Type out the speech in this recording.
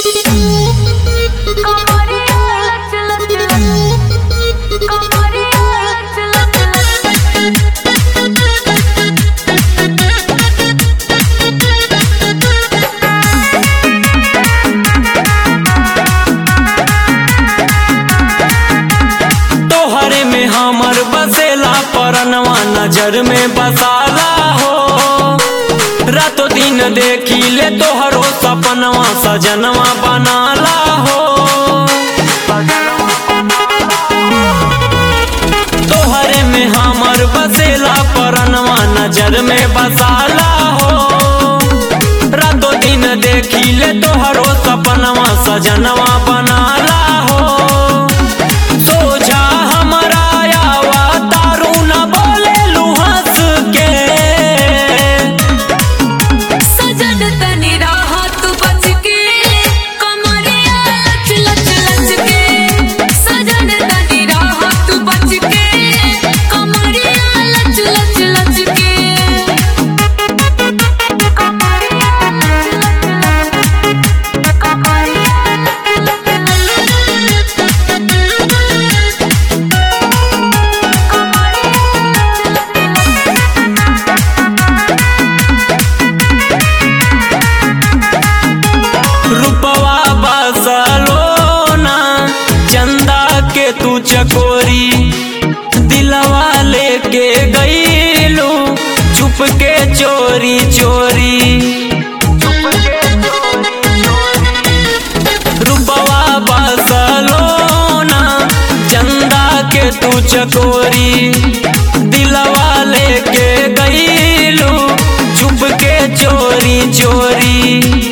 कमरिया लच लच लच कमरिया लच लच तोहरे में हमर बसेला परनवा नजर में बसाला हो रातो दिन देखी ले तोहरो सपनवा सजनवा बनाला हो तोहरे में हमर बसेला परनवा नजर में बसाला हो रातो दिन देखी ले तोहरो सपनवा सजनवा बनाला हो सोझा हमरा आवा तारू न बोले हंस के सजन तनी राहत बच के कमरिया लच लच लच के सजन तनी राहत बच के कमरिया लच लच लच के कमरिया लच लच लच कमरिया लच रूपवा बसलोना चंदा के तू चकोरी दिलवा लेके गईलू चुप के चोरी चोरी रूपवा बसलोना चंदा के तू चकोरी दिलवा लेके गईलू चुप के चोरी चोरी